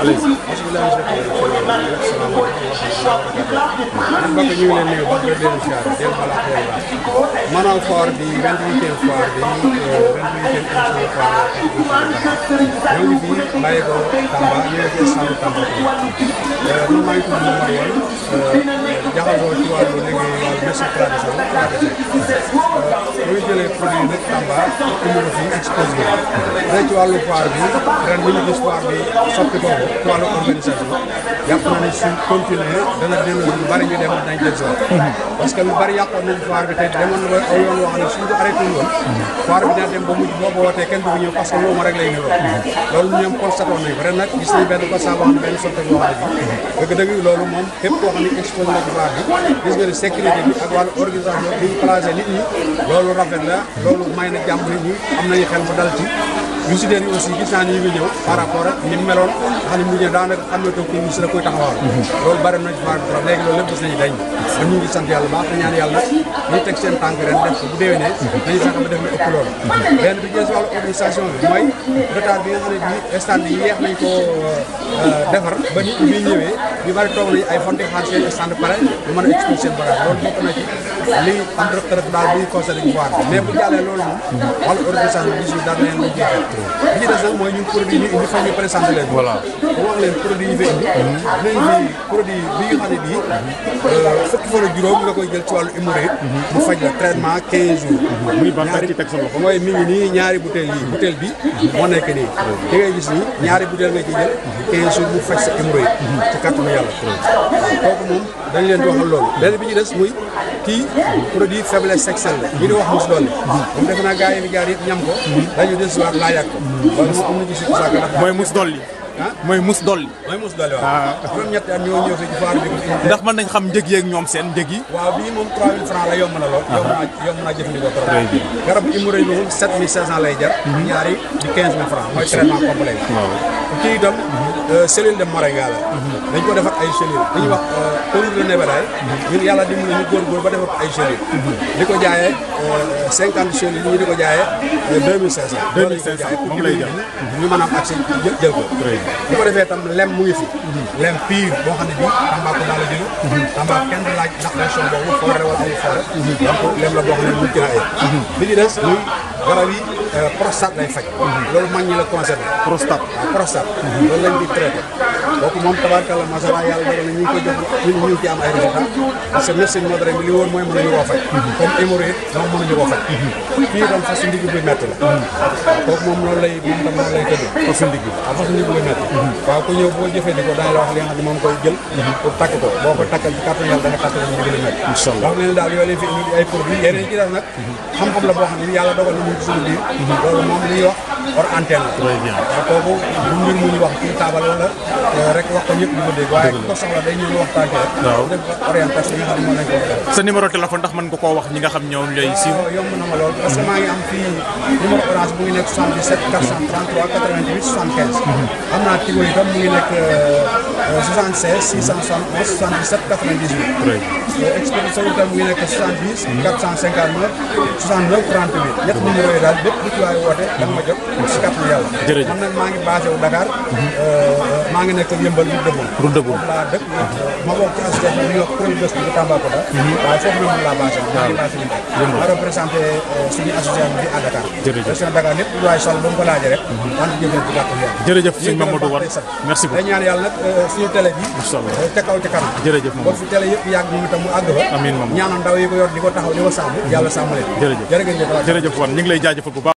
mbokk ñu ngi leen nuyu ba pare leen siyaare del bala ak yàlla maanaam foire bi vingt-huitième foire bi vingt-huitième édition foire ñoo ngi fii bàyyi ko Tamba ñu ngi fi sànq Tamba man maa ngi tudd Momar Wane jaxasoo ci wàllu liggéey wàllu médecine traditionnelle traditionnelle ñu jëlee produit nag Tamba indi ko fii exposé rek ci wàllu foire bi ren bi ñu gis foire bi soppi ko ci wàllu organisation jàpp na ne suñ continuer dana delloo lu bari ñu dem dañ jël si parce que lu bari yàqoon nañ foire bi te demoon na ba aw yoon woo xam ne suñ ko arrêté woon foire bi dina dem ba mujj boobu wootee kenn du fi ñëw parce que loolu ma rek lay niroo loolu ñoom constaté woon nañ ko ren nag gis nañ benn constat boo xam ne benn sotte boo xam ne bi dëgg-dëgg loolu moom képp koo xam ne exposé na ci foire bi gis nga ne sécurité bi ak wàllu organisation bi ñu placé nit ñi loolu rafet la loolu may na jàmm nit ñi am nañu xel mu dal ci yu si yi aussi gis naa ni ñu ngi ñëw par rapport ak ni mu meloon nga xam ne mu ñëw daanaka xam ne toog ko si la koy taxawal loolu bari nañ foire bi trop léegi loolu lépp gis nañu dañ kon ñu ngi sant yàlla baax te ñaan yàlla ñu teg seen tànk ren def ko bu déwénee dañu fexe ba def lu ëpp loolu benn bi jël si wàllu organisation bi mooy retard bi nga xam ne bii stand yi yeex nañ ko defar ba nit ñi ñëwee ñu bari toog nañu ay fonti xaar seen stand pare ñu mën a expliquer seen bagage loolu bokk na ci li am rëq rëq daal buy constaté ci foire bi mais bu jàllee loolu moom wàllu organisation bi gis dara leen lu jeexal bi ci des nag mooy ñun produit yi indi fa ñu présenté leen voilà bu wax leen produit yi fi indi dinañ fi produit bi nga xam ne bii fukki fan ak juróom nga koy jël ci wàllu hémorroïde mu faj la traitement 15 jours muy ban ci teg sa loxo mooy mi ngi nii ñaari bouteille yi bouteille bi moo nekk nii di ngay gis nii ñaari bouteille nga ci jël 15 jours mu faj sa hémorroïde ci kàttanu yàlla kooku moom dañ leen di waxal loolu benn bi ci des muy kii produit faiblesse sexuelle la ñu di wax mus doole moom defe naa gars yi fi jaar yëpp ñam ko dañu des waat laajaat ko loolu moom am na ci sikki sàkk ndax mooy mus dolli ah mooy mus dolli mooy mus doole waaw juróom ñetti at ñoo ñëw fi ci foire bi ko indi ndax mën nañ xam njëg yeeg ñoom seen njëg yi waaw bii moom 3000 francs la yomb na lool yomb naa yomb naa jëfandikoo trop garabu hémorroïde bi moom 7500 lay jar ñaari di 15000 francs mooy traitement complet kii itam cellule de moringa la dañ ko defar ay cellule dañuy wax poudre de nebedaay ñun yàlla dimbali ñu góorgóor ba defar ko ay cellule di ko jaayee 50 cellules ñu di ko jaayee 2500 2500 moom lay jar ñu mën a am accès jël ko bu ko defee tam lem mu ngi fi lem pire boo xam ne bii Tambacounda la jóge Tamba kenn du laaj ndax région boobu forêt wala amul forêt donc lem la boo xam ne mucc na ay bi ci des muy garab yi prostate lay faj loolu mag ñi la concerné prostate waaw prostate loolu lañ di traité kooku moom tabaarkalla macha allah yàlla dogal na ñu ngi koy jox ñun ñu ngi ci am ay résultats parce que médecine moderne bi li wóor mooy mënuñu koo faj comme hémorroïde moom mënuñu koo faj fii itam fas ndigg buy métti la kooku moom loolu lay moom tam noonu lay tëdd fas ndigg waaw fas ndigg buy métti waaw ku ñëw boo jëfandikoo daañu la wax li nga xam ne moom koy jël pour takk ko boo ko takkal ci kàttan yàlla da nga takk ndigg li métti incha allah wax ne daal yooyu leen fi indi ay produits yeneen ci def nag xam-xam la boo xam ne yàlla dogal na mu ci suñu biir loolu moom li ñuy wax hors antenne la très bien waaw kooku du mbir mu ñu wax ci taabal wala rek wax ko ñëpp di ko dégg waaye ku ko soxla day ñëw ñu waxtaan ci rek waaw def orientation yi nga xam ne moom lañ ko def sa numéro téléphone ndax mën nga koo wax ñi nga xam ñoom lay siiw waaw yomb na ma lool parce que maa ngi am fii numéro orange bu ngi nekk 77 433 88 75 am naa Tigo itam mu ngi nekk 76 671 77 98 expédition itam mu ngi nekk 70 459 69 38 ñett numéro yi daal bépp bu ci waay woote da nga ma jot si kàttanu yàlla Jërëjëf. man nag maa ngi basé wu Dakar maa ngi nekk yëmbal bu dëggoon Route de Boune. foofu laa dëkk ma bokk ci association bi ñuy wax kuréel gëstu bu Tambacounda waaye foofu la man laa basé wu maa ngi basé wu ma représenté suñu association bi à Dakar Jërëjëf. région Dakar lépp lu waay sol ba mu ko laajee rek man jëfee ci kàttanu yàlla jërëjëf sëñ Mamadou Wane merci day beaucoup ñaan yàlla nag suñu télé bi Incha allah. ca kaw ca kanam jërëjëf boo Mamadou fi télé yëpp yàgg ñu itam mu àgg fa Amiin Mamadou. ñaanal ndaw yi ko yor di ko taxaw di ko sàmm yàlla sàmm leen jërëjëf jërë ngeen jëf jërëjëf Wane ñu ngi lay jaajëfal bu baax